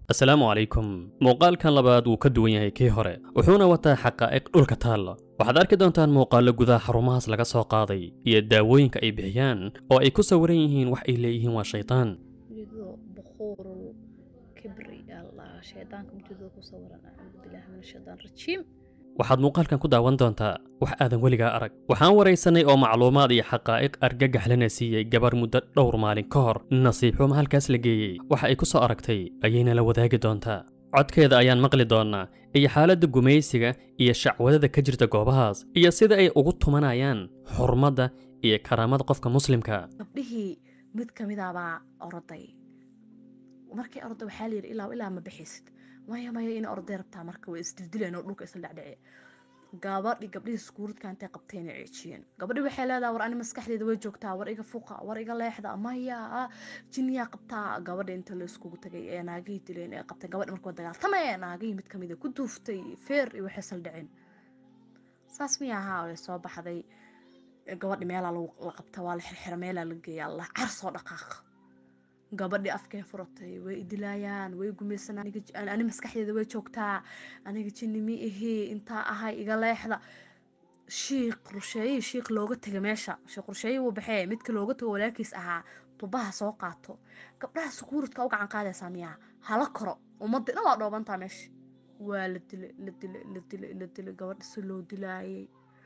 asalaamu calaykum muuqaalkan labaad wuu ka duwan yahay kii hore wuxuuna wataa xaqaa'iq dhulka taalla waxaad arki doontaan muuqaallo gudaha xarumahaas laga soo qaaday iyo daawooyinka ay bixiyaan oo ay ku sawiran yihiin wax ay leeyihiin waa shaytaan ujeedado bukhuurul kibri allah shaydaanka ujeedada ku sawiran acuudu billahi min ashaytaan rajiim waxaad muuqaalkan ku daawan doontaa wax aadan weligaa arag waxaan waraysanay oo macluumaad iyo xaqaa'iq argagax lana siiyey gabar muddo dhowr maalin ka hor nasiib xumo halkaas la geeyey waxa ay ku soo aragtay ayayna la wadaagi doontaa codkeeda ayaan maqli doonnaa iyo xaaladda gumaysiga iyo shacwadada ka jirta goobahaas iyo sida ay ugu tumanayaan xurmadda iyo karaamada qofka muslimka gabdhihii mid ka midaabaa oroday markii orda waxaa la yidhi ilaa ilaa ma bixisid maya maya ina orday rabtaa marka way isdildileen oo dhulka isla dhacdhace gabadhi gabdhihii iskuuridka intay qabteen ay ceejiyeen gabadhi waxay leedahay war ani maskaxdeeda way joogtaa war iga fuqa war iga leexda maya jiniyaa qabtaa gabadha inta la iskugu tagay ee naagihii dileen ee qabtay gabadhi markuu dagaaltamay naagihii mid kamid ku duuftay feer iyo waxay isla dhaceen saas miya ahaa way soo baxday gabadhi meelaa la qabta waa la xirxira meelaa la geeya allah car soo dhaqaaqa gabadhii afkeen furatay way idilaayaan way gumaysanaan ani maskaxdeeda way joogtaa aniga jinni mi ahii intaa ahay iga leexda shiiq rusheeyihii shiiq looga tegay meesha shiiq rusheeyihii wuu baxee midka looga tago walaalkiis ahaa tubaha soo qaato gabdhaha sukuuridka u gacan qaadaysaa miyaa hala koro ummadii dhan waa dhoobantaa meesha waa la dilay la dilay la dilay la dilay gabadha si loo dilaayay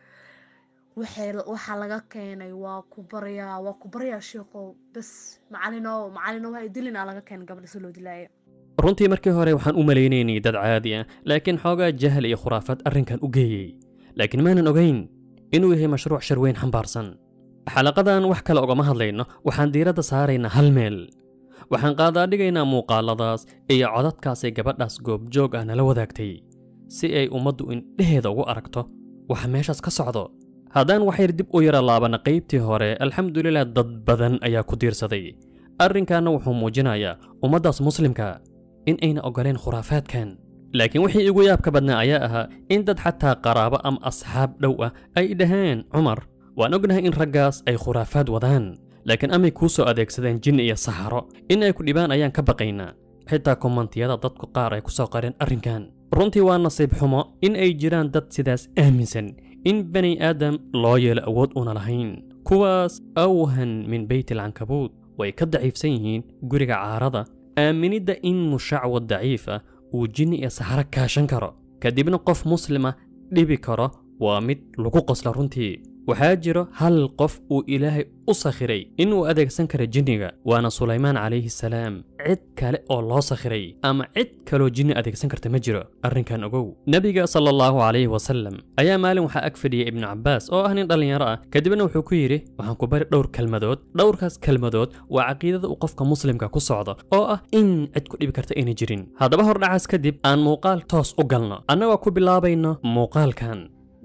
waxaa laga keenay waa ku baryaa waa ku baryaa sheekow bas macalinow macalinow ha idilina laga keenay gabadha si loo dilaayo runtii markii hore waxaan u malaynaynay dad caadi ah laakiin xoogaa jahal iyo khuraafaad arrinkan u geeyey laakiin maanan ogayn inuu yahay mashruuc shar weyn xambaarsan xalaqadan wax kale ogama hadlayno waxaan diiradda saaraynaa hal meel waxaan qaadaadhigaynaa muuqaaladaas iyo codadkaasay gabadhaas goobjoog ah nala wadaagtay si ay ummaddu indheheeda ugu aragto waxa meeshaas ka socdo haddaan waxyar dib u yara laabana qaybtii hore alxamdulilah dad badan ayaa ku diirsaday arrinkaana wuxuu muujinayaa ummaddaas muslimka in ayna oggoleen khuraafaadkan laakiin wixii igu yaabka badnaa ayaa ahaa in dad xataa qaraabo ama asxaab dhow ah ay dhaheen cumar waan ognahay in raggaas ay khuraafaad wadaan laakiin amay kuu soo adeegsadeen jin iyo saxaro in ay ku dhibaan ayaan ka baqaynaa xitaa komantiyada dadku qaar ay ku soo qareen arrinkan runtii waa nasiib xumo in ay jiraan dad sidaas aaminsan in bani aadam loo yeelo awood una lahayn kuwaas awhan min beytilcankabuud way ka daciifsan yihiin guriga caarada aaminidda in mushacwad daciif ah uu jinni iyo saxaro kaashan karo kadibna qof muslima dhibi karo waa mid lagu qosla runtii waxaa jiro hal qof uu ilaahay u sakhiray inuu adeegsan kara jinniga waana sulaymaan calayhi salaam cid kale oo loo sakhiray ama cid kaloo jinni adeegsan karta ma jiro arrinkan ogow nebiga sala allahu calayhi wasalam ayaa maalin waxaa ag fadhiyay ibnu cabbaas oo ah nin dhallinyaro ah kadibna wuxuu ku yidhi waxaan ku bari dhowr kelmadood dhowrkaas kelmadood waa caqiidada uu qofka muslimka ku socdo oo ah in cid ku dhibi karta ayna jirin haddaba hordhacaas kadib aan muuqaal toos u galno annagoo ku bilaabayno muuqaalkan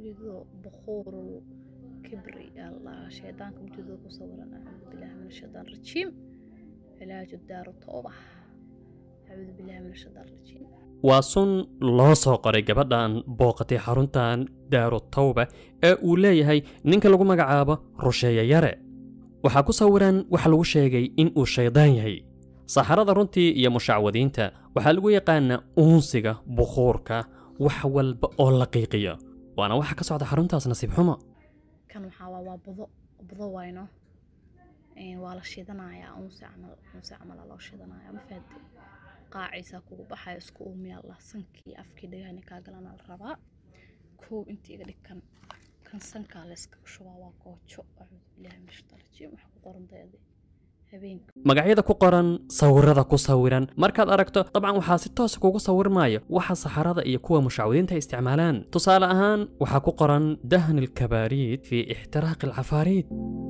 kibri allah shaydaanka ujeedada ku sawiran acuudu billahi min ashaytaan rajiim cilaaju daaru tooba acuudu billahi min ashaytaan rajiim waa sun loo soo qoray gabadhan booqatay xaruntan daaru tawba ee uu leeyahay ninka lagu magacaabo rusheeye yare waxaa ku sawiran waxa lagu sheegay in uu shaydaan yahay saxarada runtii iyo mushacwadiinta waxaa lagu yaqaanaa uunsiga bukhuurka wax walba oo la qiiqiyo waana waxa ka socda xaruntaas nasiib xumo kan waxaa waa waa budo budo wayno waa la shidanayaa unsi camal unsi camala loo shidanayaa ma fahamte qaaciisaa kugu baxaya isku uumiya allah sankii afkii dhagahani kaa galana la rabaa kow intii iga dhig kan kan sankaa layskaga shubaa waa goojo acuudu billahi min shaitaan rajiim waxa ku qoran dayade habeenka magacyada ku qoran sawirada ku sawiran markaad aragto dabcan waxaa si toosa kugu sawirmaayo waxa saxarada iyo kuwa mushacwadiinta ay isticmaalaan tusaale ahaan waxaa ku qoran dahni alkabaariid fii ixtiraaqi alcafaariid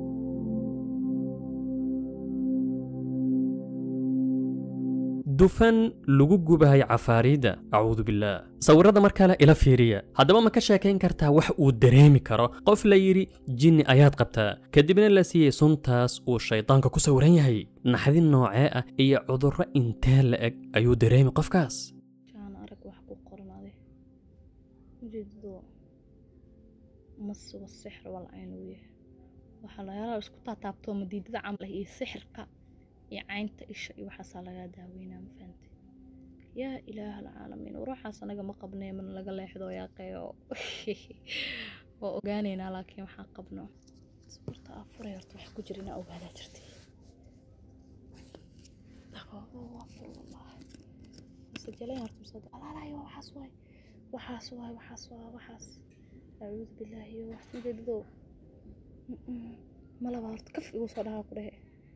dufan lagu gubahay cafaariidda acuudu billaah sawirada mar kale ila fiiriya haddaba ma ka sheekayn kartaa wax uu dareemi karo qof la yidhi jinni ayaad qabtaa kadibna la siiyey suntaas uu shaydaanka ku sawiran yahay naxdin noocee ah iyo cudurro intee la eg ayuu dareemi qofkaas jaan arag wax ku qoran ade ujeedado masuba sixir wal cayn uu yahay waxaa layaala isku taataabtoo madiidada camal ah iyo sixirka iyo caynta isha iyo waxaasaa lagaa daaweynaa ma fahantay yaa ilaaha alcaalamiin ruuxaas anaga ma qabnee mana laga leexdo yaaqeeyo waa ogaaneynaa laakiin waxaan qabno suurta afuray horta wax ku jira inaa ogaadaa jirtay masajalayn horta masada alaalayo waxaas waay waxaas waay waxaas waa waxaas acuudu billaahi iyo wax majeedido malaba horta kaf igu soo dhahaa ku dhehe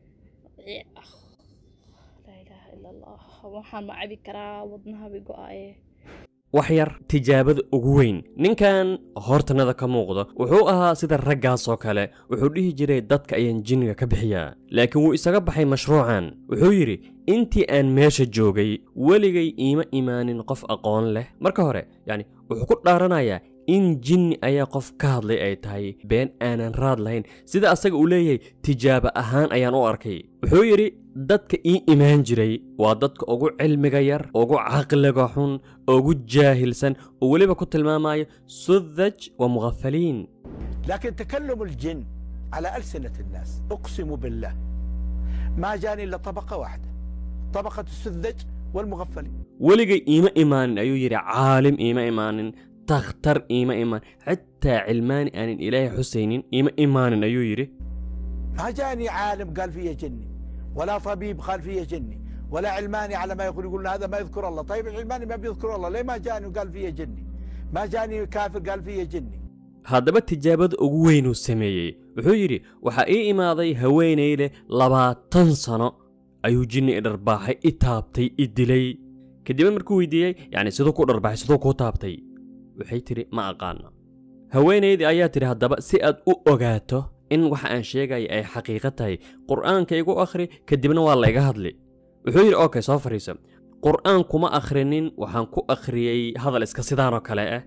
laa ilaaha ila allah waxaan ma cabi karaa wadnahabi go-aaye wax yar tijaabada ugu weyn ninkan hortanada ka muuqdo wuxuu ahaa sida raggaas oo kale wuxuu dhihi jiray dadka ayaan jinniga ka bixiyaa laakiin wuu isaga baxay mashruucan wuxuu yidhi intii aan meesha joogay weligay iima imaanin qof aqoon leh marka hore yacni wuxuu ku dhaaranayaa in jinni ayaa qof ka hadlay ay tahay been aanan raad lahayn sida asaga uu leeyahay tijaabo ahaan ayaan u arkay wuxuu yidhi dadka ii imaan jiray waa dadka ugu cilmiga yar ugu caqliga xun ugu jaahilsan oo weliba ku tilmaamaya sudaj wa mughafaliin لكن تكلم الجن على ألسنة الناس أقسم بالله ما جاني إلا طبقة واحدة طبقة السذج والمغفلين weligay iima imaanin ayuu yidhi caalim iima imaanin takhtar iima imaanin xitaa cilmaani aanan ilaahay xusaynin iima imaanin ayuu yidhi ما جاني عالم قال فيه جني ولا طبيب قال فيه جني ولا علماني على ما يقول يقول هذا ما يذكر الله طيب العلماني ما بيذكر الله ليه ما جاني وقال فيه جني ما جاني كافر قال فيه جني haddaba tijaabada ugu weyn uu sameeyey wuxuu yidhi waxaa ii imaaday haweenay leh labaatan sano ayuu jinni i dharbaaxay i taabtay i dilay kadibna markuu weydiiyey yacni siduu ku dharbaaxay siduu kuu taabtay waxay tidhi ma aqaano haweenaydii ayaa tidhi haddaba si aad u ogaato in waxa aan sheegaya ay xaqiiqo tahay qur'aanka igu akhri kadibna waa layga hadli wuxuu yidhi okay soo fadhiiso qur'aan kuma akhrinin waxaan ku akhriyey hadal iska sidaanoo kale ah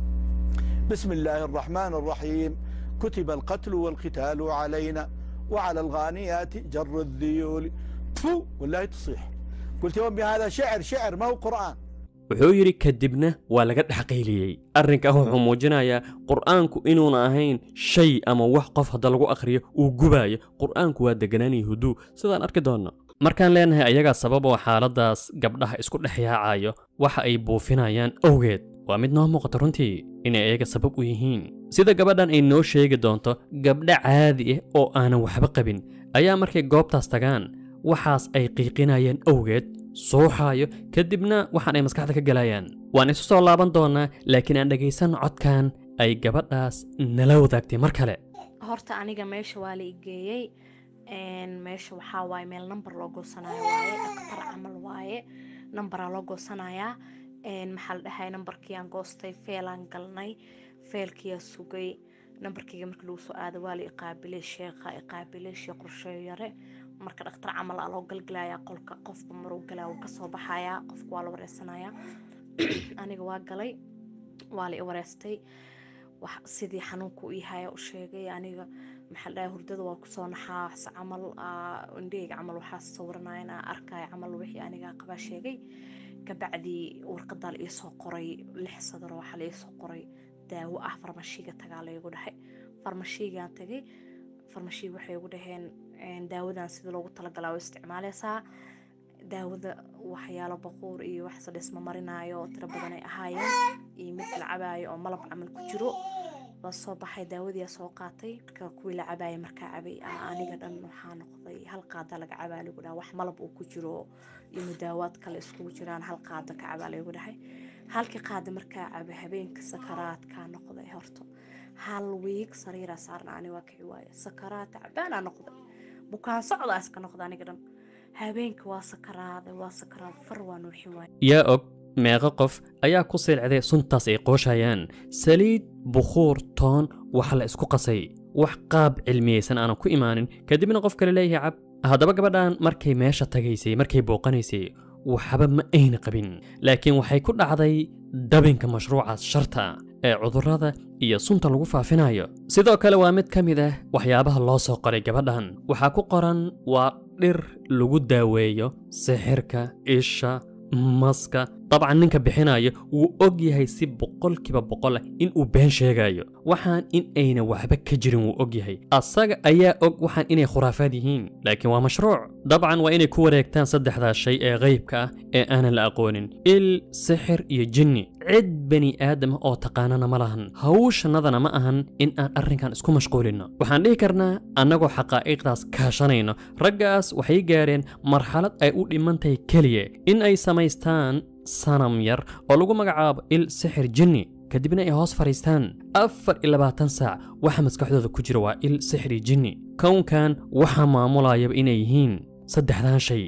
بسم الله الرحمن الرحيم كتب القتل والقتال علينا وعلى الغانيات جر الذيول تفو والله تصيح قلت يا أمي هذا شعر شعر ما هو قرآن wuxuu yidhi kadibna waa laga dhexqayliyey arrinkaa wuxuu muujinayaa qur'aanku inuuna ahayn shay ama wax qof hadda lagu akhriyo uu gubaayo qur'aanku waa deganaan iyo huduu sidaan arki doonno markaan leenahay ayagaa sabab oo xaaladdaas gabdhaha isku dhex yaacayo waxa ay buufinayaan owgeed waa mid noo muuqata runtii inay ayaga sabab u yihiin sida gabadhan ay noo sheegi doonto gabdho caadi ah oo aanan waxba qabin ayaa markay goobtaas tagaan waxaas ay qiiqinayaan owgeed suuxaayo kadibna waxaan ay maskaxda ka galayaan waan isu soo laaban doonnaa laakiin aan dhegaysan codkan ay gabadhaas nala wadaagtay mar kale horta aniga meesha waa la igeeyey meesha waxaa waaye meel number loo goosanayo waaye dhaktar camal waaye numberaa loo goosanayaa maxaa la dhahay numberkii aan goostay feelaan galnay feelkiyaa sugay numberkayga markii lagu soo aada waa la iqaabilay sheekha iqaabilay sheekh qorsheeyo yare marka dhakhtar camal aa loo galgalayaa qolka qofka maruu galaa wuu kasoo baxayaa qofka waa la wareysanayaa aniga waa galay waa la i wareystay sidii xanuunka u yahay u sheegay aniga maxaa la dhahay hurdada waa kusoo naxaa wax camal indhahayga camal waxaa sawiranaya inaa arkaya camal wixii aniga qabaa sheegay kabacdii warqadaa la iisoo qoray lix sadar waxaa la iisoo qoray daawo ah farmashiga tagaa laygu dhahay farmashigaan tagay farmashiga waxay igu dhaheen daawadan sida loogu talagalaa waa isticmaaleysaa daawada waxyaalo baquur iyo wax sadhisma marinaayo oo tiro badan ay ahaayeen iyo mid la cabaayo oo malab camal ku jiro waa soo baxay daawadii soo qaatay marka kuwii la cabaayay markaa cabay aniga dhan waxaa noqday hal qaada laga cabaa lagu dhaha wax malab uu ku jiro iyo mudaawaad kale iskugu jiraan hal qaada ka cabaa lagu dhahay halkii qaada markaa cabay habeenka sakaraadkaa noqday horta hal wiig sariiraa saarna ani waa kici waaye sakaraad tacbaanaa noqday bukaan socdaa iska noqda aniga dhan habeenka waa sakaraaday waa sakaraad far waa nuuxi waaye yaa og meeqo qof ayaa ku silcday suntaas ay qooshayaan saliid bukhuur toon wax la isku qasay wax qaab cilmiyeysan aanan ku imaanin kadibna qof kale leeyahay cab haddaba gabadhan markay meesha tagaysay markay booqanaysay waxba ma ayna qabin laakiin waxay ku dhacday dabinka mashruucaas sharta ee cudurrada iyo sunta lagu faafinayo sidoo kale waa mid ka mid ah waxyaabaha loo soo qoray gabadhan waxaa ku qoran waa dhir lagu daaweeyo sixirka isha maska dabcan ninka bixinayo wuu og yahay si boqolkiiba boqol ah inuu been sheegayo waxaan in ayna waxba ka jirin wuu og yahay asaga ayaa og waxaan inay khuraafaad yihiin laakiin waa mashruuc dabcan waa inay ku wareegtaan saddexdaas shay ee qaybka ah ee aanan la aqoonin il sixir iyo jinni cid bani aadam oo taqaanana ma lahan hawshanadana ma ahan in aan arrinkan isku mashquulinno waxaan dhihi karnaa annagoo xaqaa'iqdaas kaashanayno raggaas waxay gaareen marxalad ay u dhiman tahay keliya in ay samaystaan sanam yar oo lagu magacaabo il sixir jinni kadibna ay hoos fadhiistaan afar iyo labaatan saac waxa maskaxdooda ku jira waa il sixir iyo jinni kownkan waxaa maamulayaba inay yihiin saddexdan shay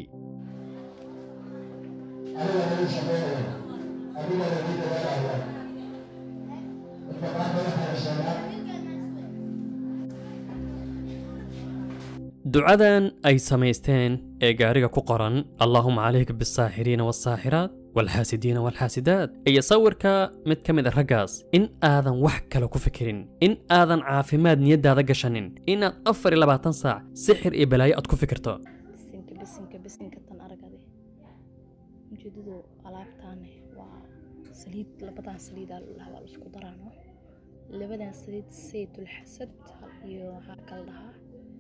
ducadan ay samaysteen ee gaariga ku qoran allaahuma calayka bisaaxiriina waalsaaxiraat waalxaasidiina waalxaasidaat iyo sawirka mid ka mid a raggaas in aadan wax kale ku fikirin in aadan caafimaad niyaddaada gashanin inaad afar iyo labaatan saac sixir iyo balaayo aad ku fikirto bisinka bisinka bisinka tan aragade ujeedadu alaabtaane waa saliid labadan saliidaa ladhahaa waa la isku daraano labadan saliid saytul xasad iyo waxaa kala dhahaa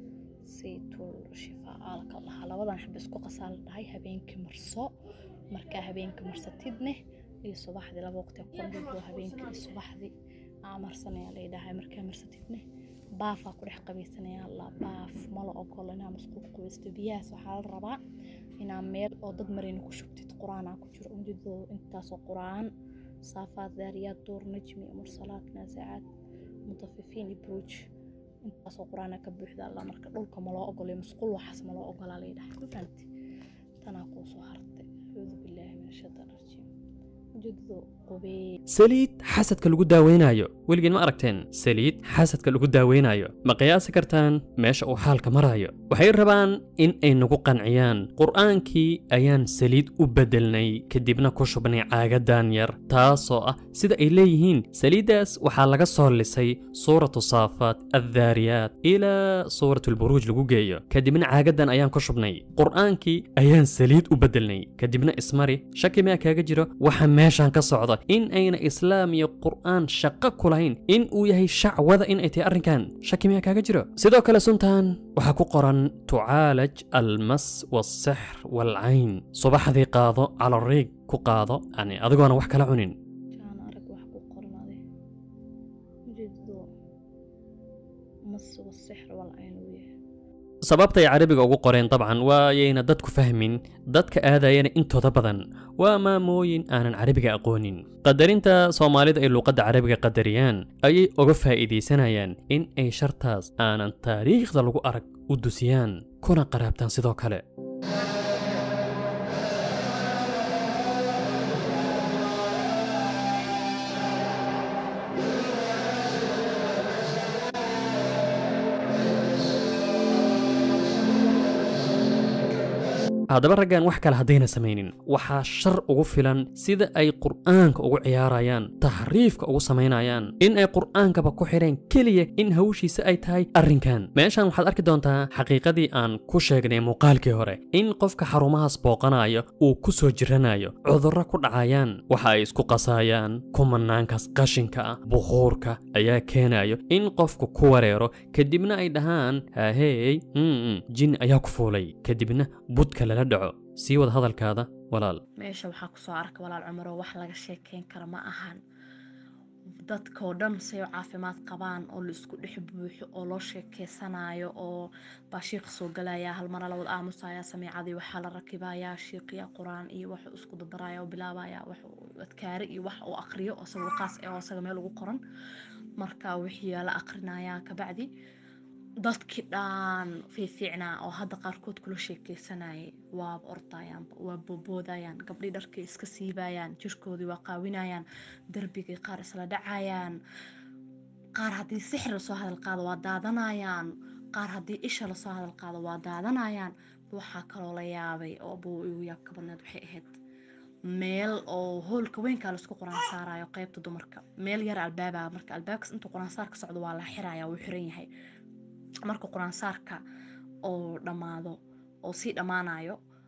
saytul shifaa aa la kala dhahaa labadan xaba isku qasaa la dhahay habeenkii marso markaa habeenkii marsatidne iyo subaxdii laba waqti qondhigo habeenkii iyo subaxdii aa marsanaya la dhahay markaa marsatidne baafaa ku dhex qabaysanaya la baaf mala ogolo inaa masquul qabaysto biyahaas waxaa la rabaa inaa meel oo dad marayna ku shubtid qur-aanaa ku jiro ujeedado intaasoo qur-aan saafaad daariyaad duur najmi mursalaad naasacaad mutafifiin iyo buruuj intaasoo qur-aana ka buuxda alla marka dhulka ma loo ogolay masquul waxaas ma loo ogolaa la yidhaha ma fahanti tanaa kuu soo hartay acuudu billaahi min ashaytaan rajiim ujeedado qubee saliid xasadka lagu daaweynayo weligiin ma aragteen saliid xasadka lagu daaweynayo ma qiyaasi kartaan meesha uu xaalka marayo waxay rabaan in ay nagu qanciyaan qur'aankii ayaan saliid u beddelnay kadibna ku shubnay caagadan yar taasoo ah sida ay leeyihiin saliiddaas waxaa laga soo lisay suuratu saafaat addaariyaat ilaa suuratu lburuuj lagu geeyo kadibna caagadan ayaan ku shubnay qur'aankii ayaan saliid u beddelnay kadibna ismari shaki maa kaaga jiro waxa meeshan ka socda in ayna islaam iyo qur'aan shaqo ku lahayn in uu yahay shacwada in ay tahay arrinkan shaki miyaa kaaga jiro sidoo kale suntan waxaa ku qoran tucaalaj almas waalsixr waalcayn subaxdii qaado calariig ku qaado yani adigoona wax kala cunin jaan arag wax ku qoran ade ujeedado mas wasixr walcayn uu yahay sababtay carabiga ugu qoreen dabcan waayayna dadku fahmin dadka aadayana intooda badan waa maamooyin aanan carabiga aqoonin qadarinta soomaalida ay luuqadda carabiga qadariyaan ayay uga faa'iidaysanayaan in ay shartaas aanan taariikhda lagu arag u dusiyaan kuna qaraabtaan sidoo kale haddaba raggan wax kale haddayna samaynin waxaa shar ugu filan sida ay qur'aanka ugu ciyaarayaan taxriifka ugu samaynayaan in ay qur'aankaba ku xidheen keliya in hawshiisa ay tahay arrinkan meeshan waxaad arki doontaa xaqiiqadii aan ku sheegnay muuqaalkii hore in qofka xarumahaas booqanayo uu ku soo jiranayo cudurro ku dhacayaan waxa ay isku qasaayaan kumanaankaas qashinka ah bukhuurka ayaa keenayo in qofku ku wareero kadibna ay dhahaan haahey mm jin ayaa ku fuulay kadibna budka lala dhaco sii wada hadalkaada walaal meesha waxaa kusoo arka walaal cumaro wax laga sheekeyn kara ma ahan dadkoo dhan say u caafimaad qabaan oo la isku dhex buuxo oo loo sheekeysanayo oo baa shiiq soo galaya hal mara la wada aamusaya samiicadii waxaa la rakibayaa shiiqiya qur-aan iyo waxuu isku dabaraya oo bilaabaya wax adkaare iyo wax uu aqriyo oo isaga qaas ee oo isaga meel ugu qoran marka wixii la aqrinaya kabacdi dadkii dhaan fiifiicnaa oo hadda qaarkood kula sheekeysanayay waa ordayaan waa booboodayaan gabdhii dharkay iska siibayaan jirkoodii waa qaawinayaan darbigay qaar isla dhacayaan qaar haddii sixir lasoo hadal qaado waa daadanayaan qaar haddii isha lasoo hadal qaado waa daadanayaan waxaa kaloo la yaabay oo buu igu yaabka badneed waxay ahayd meel oo hoolka weynkaa laisku quraan saarayo qeybta dumarka meel yar albaaba marka albaabkaas intuu quraan saarka socdo waa la xiraya wuu xiran yahay marka qur-aansaarka oo dhammaado oo sii dhammaanayo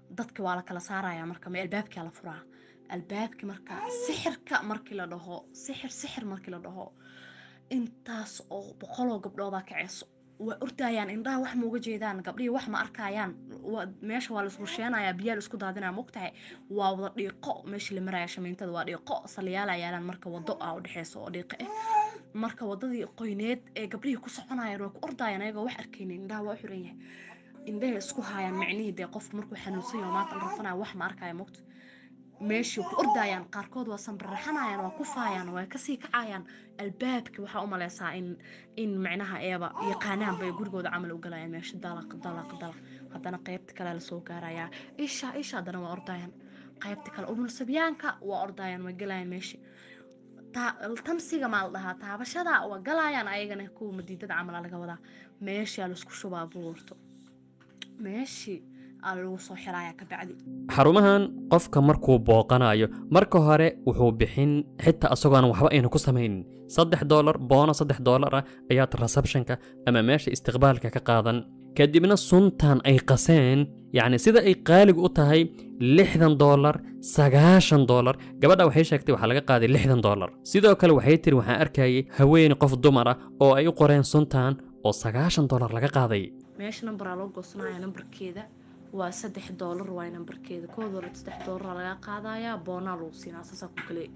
dadka waa la kala saaraya marka ma albaabkaa la furaa albaabki marka sixirka markii la dhaho sixir sixir markii la dhaho intaas oo boqoloo gabdhoodaa kaceyso waa ordayaan indhaha wax ma uga jeedaan gabdhihii wax ma arkayaan waa- meesha waa laisku sheenayaa biyaa laisku daadinaya mogtahay waa wada dhiiqo meesha la maraya shamiintada waa dhiiqo saliyaala yaalaan marka wado ah u dhexeyso oo dhiiqo ah marka wadadii qoyneed ee gabdhihii ku soconayaan waa ku ordayaan ayagoo wax arkaynin indhaha waa u xiran yahay indhahay isku haayaan micnihii dee qofku markuu xanuunsan yaho maanta la rafanaya wax ma arkaya mogta meeshii ku ordayaan qaarkood waa sanbaraxanayaan waa kufaayaan waa kasii kacayaan albaabki waxaa u maleysaa in in micnaha eeba yaqaanaan bay gurigooda camal u galayaan meesha dalaq dalaq dalaq haddana qeybta kale lasoo gaarayaa isha isha haddana waa ordayaan qeybta kale umulsabyaanka waa ordayaan waa galayaan meesha taa- tamsiga maa la dhahaa taabashada waa galayaan ayagana kuwa madiidada camal aa laga wadaa meeshaa laisku shubaa buurto meeshii aa lagu soo xirayaa kabacdi xarumahan qofka markuu booqanayo marka hore wuxuu bixin xitaa isagoona waxba ayna ku samaynin saddex doolar boono saddex doolar ah ayaad receptionka ama meesha istiqbaalka ka qaadan kadibna suntan ay qaseen yacni sida ay qaaligu u tahay lixdan doolar sagaashan doolar gabadha waxay sheegtay waxaa laga qaaday lixdan doolar sidoo kale waxay tiri waxaan arkayay haweeney qof dumar ah oo ay u qoreen suntan oo sagaashan doolar laga qaaday meesha nambaraa loo goosanaya nambarkeeda waa saddex doolar waay nambarkeeda koo doolar saddex doolara laga qaadayaa boonaa lagu siinaa saasaa ku kale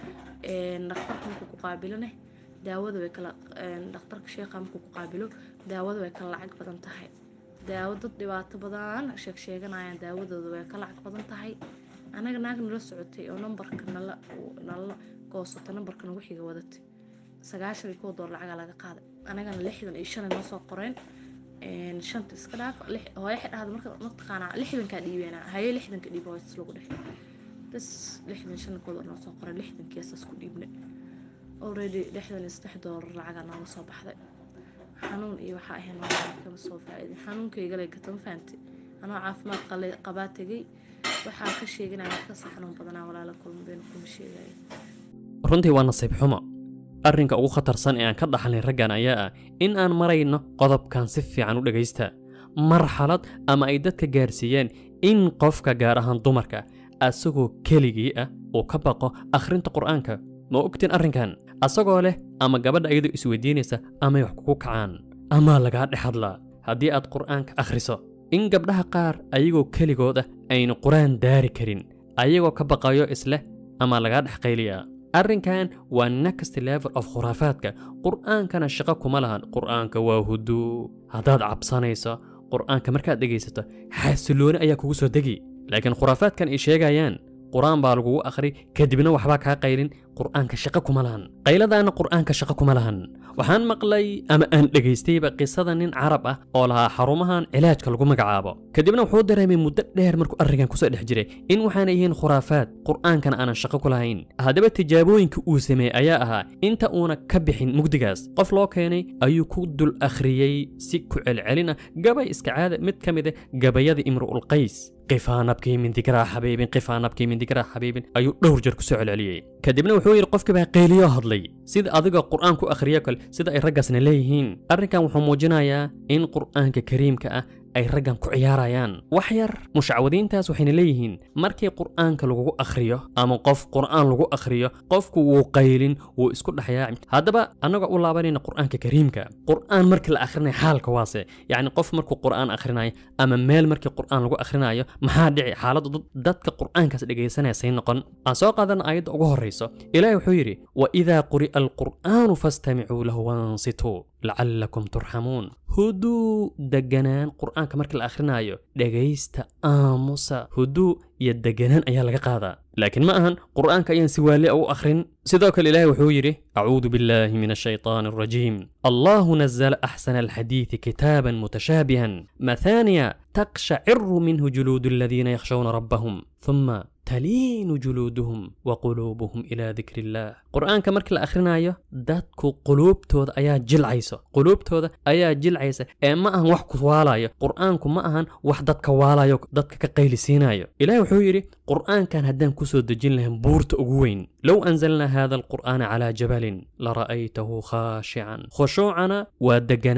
dhakhtarka markuu ku qaabilone daawada way kala een, dhakhtarka sheekha markuu ku qaabilo daawada way kala lacag badan tahay daawo dad dhibaato badan sheeg sheeganayaan daawadooda way ka lacag badan tahay anaga naag nala socotay oo nambarka nala nala goosato nambarka nagu xiga wadatay sagaashan iyo kow doolar lacagaa laga qaaday anagana lixdan iyo shan ay noo soo qoreen een, shanta iska dhaaf lix- hooyo xidhahda marka mataqaanaa lixdankaa dhiibeena haye lixdanka dhiib hooyo is lagu dhex bas lixdan shan kood oo noo soo qoray lixdankii asaas ku dhiibne already lixdan iyo saddex doolar lacagaa nooga soo baxday xanuun iyo waxaa ahayn waa kama soo faa'iidin xanuunkaygalay gatan fahanti anoo caafimaad qale- qabaa tegay waxaa ka sheeganaya wax kasii xanuun badanaa walaala kulma beenu kuma sheegaya runtii waa nasiib xumo arrinka ugu khatarsan ee aan ka dhaxlay raggan ayaa ah in aan marayno qodobkan si fiican u dhegaysta marxalad ama ay dadka gaarsiiyeen in qofka gaar ahaan dumarka asagoo keligii ah uu ka baqo akhrinta qur'aanka ma ogtiin arrinkan asagoo leh ama gabadha iyadoo isweydiinaysa amay wax kugu kacaan amaa lagaa dhex hadlaa haddii aad qur'aanka akhriso in gabdhaha qaar ayagoo keligood ah aynu qur'aan daari karin ayagoo ka baqayo isleh ama lagaa dhex qayliyaa arrinkan waa next level of khuraafaadka qur'aankana shaqo kuma lahan qur'aanka waa huduu haddaad cabsanayso qur'aanka markaad dhegaysato xasilooni ayaa kugu soo degi laakiin khuraafaadkan ay sheegayaan qur'aan baa lagugu akhri kadibna waxbaa kaa qaylin qur'aanka shaqo kuma lahan qayladaana qur'aanka shaqo kuma lahan waxaan maqlay ama aan dhegaystayba qisada nin carab ah oo lahaa xarumahan cilaajka lagu magacaabo kadibna wuxuu dareemay muddo dheer markuu arrinkan kusoo dhex jiray in waxaana yihiin khuraafaad qur'aankana aanan shaqo ku lahayn haddaba tijaabooyinka uu sameeyey ayaa ahaa inta uuna ka bixin mugdigaas qof loo keenay ayuu ku dul akhriyey si ku celcelin ah gabay iska caada mid ka mid ah gabayada imru'ulqays qifaanabkii min dikraa xabiibin qifaanabkii min dikraa xabiibin ayuu dhowr jeer kusoo celceliyey kadibna wuxuu yidhi qofkii baa qayliyo hadlay sida adiga qur'aan ku akhriyo kale sida ay raggaasna leeyihiin arrinkan wuxuu muujinayaa in qur'aanka kariimka ah ay raggan ku ciyaarayaan wax yar mushacwadiintaas waxayna leeyihiin markii qur'aanka lagugu akhriyo ama qof qur'aan lagu akhriyo qofku wuu qaylin wuu isku dhexyaaci haddaba annagoo u laabanayna qur'aanka kariimka qur'aan markii la akhrinayo xaalka waase yacni qof markuu qur'aan akhrinayo ama meel markii qur'aan lagu akhrinayo maxaa dhici xaaladda dad- dadka qur'aankaas dhegaysanaya say noqon aan soo qaadana aayadda ugu horrayso ilaahi wuxuu yidhi waidaa quri'a alqur'aanu fastamicuu lahu wansituu lacallakum turxamuun huduu deganaan qur'aanka markii la akhrinayo dhegaysta aamusa huduu iyo deganaan ayaa laga qaadaa laakiin ma ahan qur'aanka ayaan si waali u akhrin sidoo kale ilaahi wuxuu yidhi acuudu billahi min ashaytaan alrajiim allahu nazala axsana alxadiidi kitaaban mutashaabihan mathaniya taqshaciru minhu juluudu aladiina yakhshawna rabbahum ثم تلين جلودهم وقلوبهم إلى ذكر الله قرآنك مرك الأخرنايو دادكو قلوبتود أيا جلعيسو قلوبتود أيا جلعيسة إيه ما أهن وحكو والايو قرآنكو ما أهن وح دادك والايو دادك كقيل سينايو إلهي وحويري قرآن كان هدان كسو دجين لهم بورت أقوين لو أنزلنا هذا القرآن على جبل لرأيته خاشعا خشوعنا ودقنان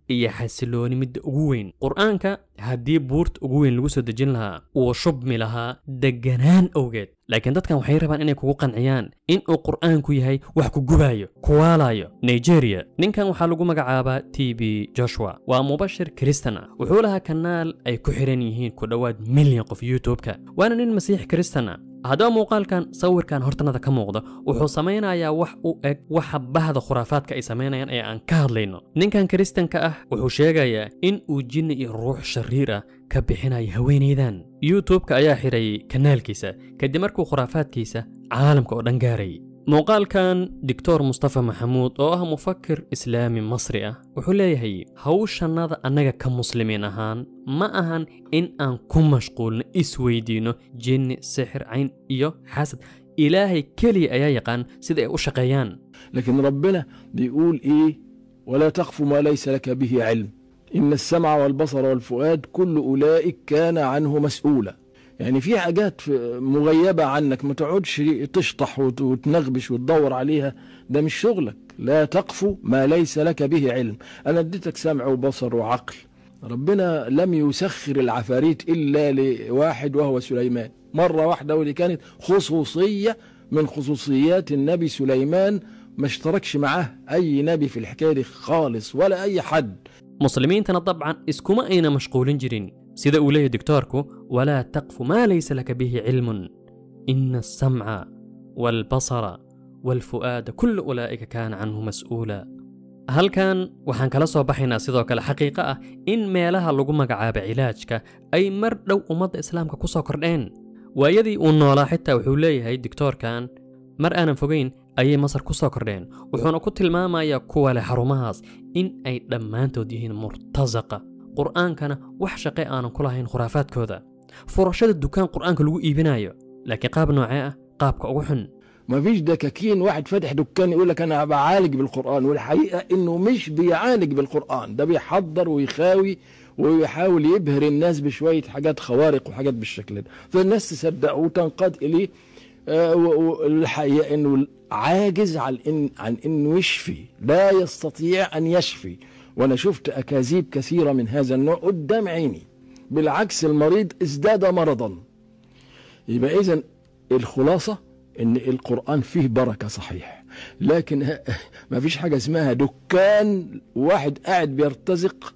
iyo xasilooni midda ugu weyn qur-aanka haddii buurta ugu weyn lagu soo dejin lahaa uu shubmi lahaa degganaan awgeed laakiin dadkan waxay rabaan inay kugu qanciyaan in uu qur'aanku yahay wax ku gubaayo kuwaalayo nigeria ninkan waxaa lagu magacaabaa t b joshua waa mubashir kristan ah wuxuu lahaa kanaal ay ku xiran yihiin ku dhowaad milyan qof youtube-ka waana nin masiix kristan ah haddaba muuqaalkan sawirkan hortanada ka muuqda wuxuu samaynayaa wax u eg waxa bahda khuraafaadka ay samaynayaan ee aan ka hadlayno ninkan kiristanka ah wuxuu sheegayaa in uu jinni iyo ruux shariir ah ka bixinayo haweenaydan youtube-ka ayaa xidhay kanaalkiisa kadib markuu khuraafaadkiisa caalamka oo dhan gaaray muuqaalkan doctor mustafa maxamuud oo ah mufakir islaami masri ah wuxuu leeyahay hawshannada annaga ka muslimiin ahaan ma ahan in aan ku mashquulno isweydiinno jinni sixir cayn iyo xasad ilaahay keliya ayaa yaqaan sida ay u shaqeeyaan لكن ربنا بيقول ايه ولا تقف ما ليس لك به علم ان السمع والبصر والفؤاد كل اولئك كان عنه مسؤولا يعني في حاجات في- مغيبة عنك ما تقعدش تشطح وت- وتنغبش وتدور عليها ده مش شغلك لا تقف ما ليس لك به علم انا اديتك سمع وبصر وعقل ربنا لم يسخر العفاريت الا لواحد وهو سليمان مرة واحدة ودي كانت خصوصية من خصوصيات النبي سليمان ما اشتركش معاه اي نبي في الحكايه دي خالص ولا اي حد muslimiintana dabcan iskuma ayna mashquulin jirin sida uu leeyahay doctoorku walaa taqfu maa laysa laka bihi cilmun ina alsamca waalbasara waalfu'aada kullu ulaa'ika kaana canhu mas'uula halkan waxaan kala soo baxaynaa sidoo kale xaqiiqo ah in meelaha lagu magacaabo cilaajka ay mar dhow ummadda islaamka ku soo kordheen waayadii uu noolaa xitaa wuxuu leeyahay doctoorkan mar aanan fogayn ayay masar ku soo kordheen wuxuuna ku tilmaamayaa kuwa leh xarumahaas in ay dhammaantood yihiin murtasaqa qur'aankana wax shaqe aanan ku lahayn khuraafaadkooda furashada dukaan qur'aanka lagu iibinayo laakiin qaab noocee ah qaabka ugu xun ما فيش دكاكين واحد فاتح دكان يقول لك انا بعالج بالقران والحقيقه انه مش بيعالج بالقران ده بيحضر ويخاوي ويحاول يبهر الناس بشويه حاجات خوارق وحاجات بالشكل ده فالناس تصدق وتنقاد اليه آه، و- والحقيقه انه عاجز عن إن عن انه يشفي لا يستطيع ان يشفي وانا شفت اكاذيب كثيره من هذا النوع قدام عيني بالعكس المريض ازداد مرضا يبقى اذا الخلاصه ان القران فيه بركه صحيح لكن ما فيش حاجه اسمها دكان واحد قاعد بيرتزق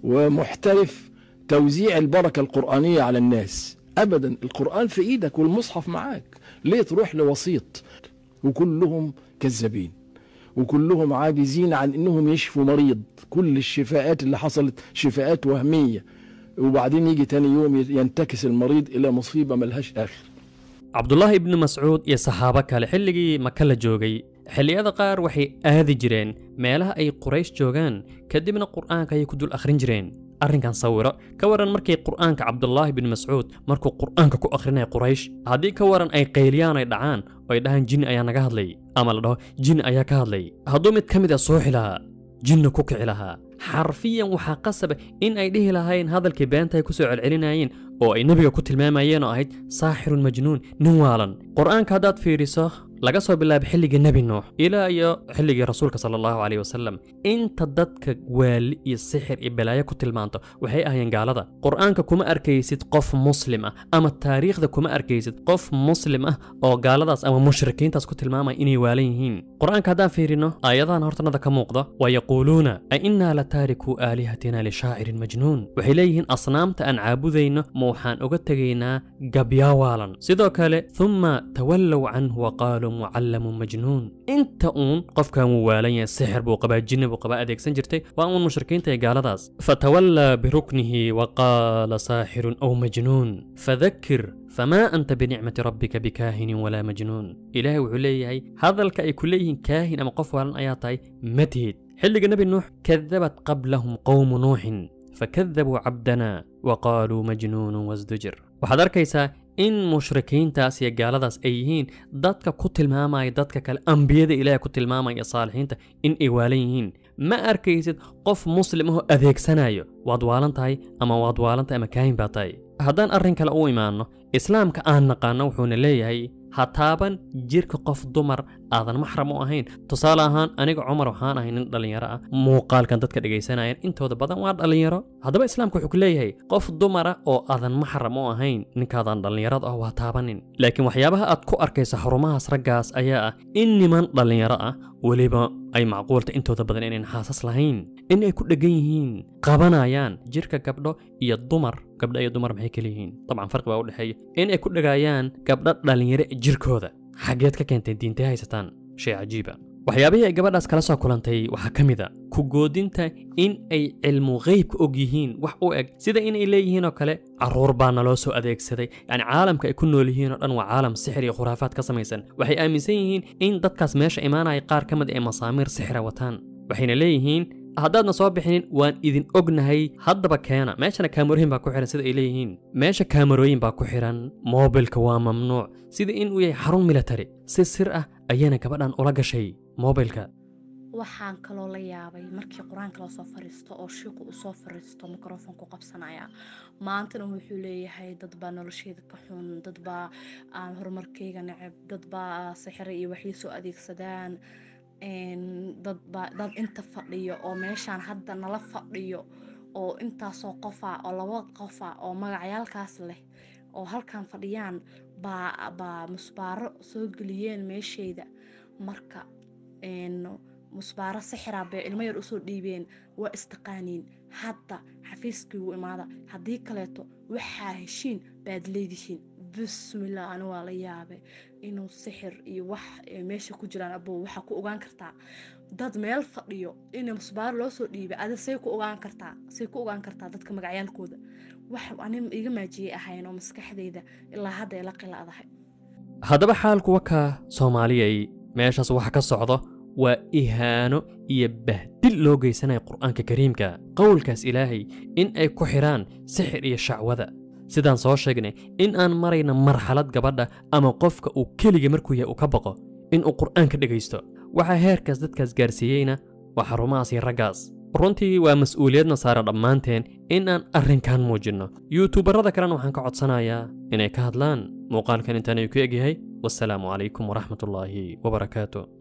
ومحترف توزيع البركه القرانيه على الناس ابدا القران في ايدك والمصحف معاك ليه تروح لوسيط وكلهم كذابين وكلهم عاجزين عن انهم يشفوا مريض كل الشفاءات اللي حصلت شفاءات وهميه وبعدين يجي تاني يوم ينتكس المريض الى مصيبه ملهاش اخر cabdulaahi ibni mascuud iyo saxaabo kale xilligii maka la joogay xilliyada qaar waxay aadi jireen meelaha ay quraysh joogaan kadibna qur'aanka ayay ku dul akhrin jireen arrinkan sawiro ka waran markii qur'aanka cabdulaahi bin mascuud markuu qur'aanka ku akhrinaya quraysh haddii ka waran ay qayliyaan ay dhacaan oo ay dhahaan jinni ayaa naga hadlay ama la dhaho jinni ayaa ka hadlay hadduu mid ka mid ah sooxi lahaa jinni ku kici lahaa xarfiyan waxaa qasaba in ay dhihi lahayn hadalkii beenta ay ku soo celcelinayeen oo ay nebiga ku tilmaamayeen oo ahayd saaxirun majnuun nin waalan qur'aanka haddaad fiiriso laga soo bilaabo xilligii nebi nuux ilaa iyo xilligii rasuulka sala allahu caleyh wasalam inta dadka waali iyo sixir iyo balaayo ku tilmaanto waxay ahayeen gaalada qur'aanka kuma arkaysid qof muslim ah ama taariikhda kuma arkaysid qof muslim ah oo gaaladaas ama mushrikiintaas ku tilmaamaya inay waalan yihiin qur'aanka haddaan fiirino aayadahan hortanada ka muuqda waa yaquuluuna a innaa la taarikuu aalihatina lishaacirin majnuun waxay leeyihiin asnaamta aan caabudayno ma waxaan uga tegaynaa gabyaa waalan sidoo kale thumma tawallow canhu wa qaaluu mucallamun majnuun inta uun qofkan wuu waalan yahay sixir buu qabaa jinni buu qabaa adeegsan jirtay waa uun mushrikiinta iyo gaaladaas fatawallaa biruknihi wa qaala saaxirun aw majnuun fadakir famaa anta binicmati rabbika bikaahinin walaa majnuun ilaahay wuxuu leeyahay hadalka ay ku leeyihiin kaahin ama qof waalan ayaa tahay ma tihid xilliga nebi nuux kadabat qablahum qowmu nuuxin fakadabuu cabdana wa qaaluu majnuunun wasdujir waxaad arkaysaa in mushrikiintaas iyo gaaladaas ay yihiin dadka ku tilmaamaya dadka kale ambiyada ilaahay ku tilmaamaya saalixiinta in ay waalan yihiin ma arkaysid qof muslim ahoo adeegsanayo waad waalan tahay ama waad waalan tahay ama kaahin baa tahay haddaan arrin kale u imaanno islaamka aan naqaano wuxuuna leeyahay ha taaban jirka qof dumar aadan maxram u ahayn tusaale ahaan aniga cumar waxaan ahay nin dhallinyaro ah muuqaalkan dadka dhegaysanayaan intooda badan waa dhallinyaro haddaba islaamku wuxuu ku leeyahay qof dumara oo aadan maxram u ahayn ninkaadan dhallinyarada ah waa taabanin laakiin waxyaabaha aad ku arkaysa xarumahaas raggaas ayaa ah in niman dhallinyaro ah weliba ay macquulta intooda badan inayn xaasas lahayn in ay ku dheggan yihiin qabanayaan jirka gabdho iyo dumar gabdho iyo dumar maxay kala yihiin dabcan farqi baa u dhexeeya in ay ku dhagaayaan gabdho dhallinyaro jirkooda xaggeed ka keentay diintay haysataan shay cajiiba waxyaabihii ay gabadhaas kala soo kulantay waxaa ka mid a ku goodinta in ay cilmu ghaybka og yihiin wax u eg sida inay leeyihiin oo kale carruur baa naloo soo adeegsaday yacni caalamka ay ku nool yihiin oo dhan waa caalam sixir iyo khuraafaad ka samaysan waxay aaminsan yihiin in dadkaas meesha imaanaya qaar ka mid ay masaamiir sixira wataan waxayna leeyihiin haddaadna soo bixinin waan idin ognahay haddaba keena meeshana kaamarooyin baa ku xihan sida ay leeyihiin meesha kaamarooyin baa ku xihan moobilka waa mamnuuc sida in uu yahay xarun military si sir ah ayayna gabadhan ula gashay moobilka waxaan kaloo la yaabay markii qur-aanka loo soo fariisto oo shiiqu uu soo fariisto mikrofonku qabsanaya maantana wuxuu leeyahay dad baa nolosheeda ka xun dad baa aan horumarkeyga neceb dad baa sixira iyo waxay soo adeegsadaan dad baa dad inta fadhiyo oo meeshaan hadda nala fadhiyo oo intaasoo qofa oo laba qofa oo magacyaalkaas leh oo halkan fadhiyaan baa baa musbaaro soo geliyeen meesheyda marka musbaaro sixira bay ilmo yar usoo dhiibeen waa istaqaaniin hadda xafiiskii wuu imaada haddii kaleeto waxaa heshiin baad leedihiin bismillah ani waa la yaabay inuu sixir iyo wax meesha ku jiraan abow waxaa ku ogaan kartaa dad meel fadhiyo in musbaaro loo soo dhiibay adi say ku ogaan kartaa say ku ogaan kartaa dadka magacyaalkooda wax ani iga maajiyey ahayn oo maskaxdeyda ilaa hadda ay la qiladahay haddaba xaalku wakaa soomaaliyay meeshaas waxa ka socdo waa ihaano iyo bahdil loo geysanaya qur'aanka kariimka qowlkaas ilaahay in ay ku xidhaan sixir iyo shacwada sidaan soo sheegnay in aan marayna marxalad gabadha ama qofka uu keliga markuu yahay uu ka baqo in uu qur'aanka dhegaysto waxaa heerkaas dadkaas gaarsiiyeyna waa xarumahaas iyo raggaas runtii waa mas-uuliyadna saara dhammaanteen in aan arrinkan muujinno yuutubarada kalena waxaan ka codsanayaa inay ka hadlaan muuqaalkan intaan ay ku egyahay wasalaamu calaykum waraxmatullaahi wabarakaatu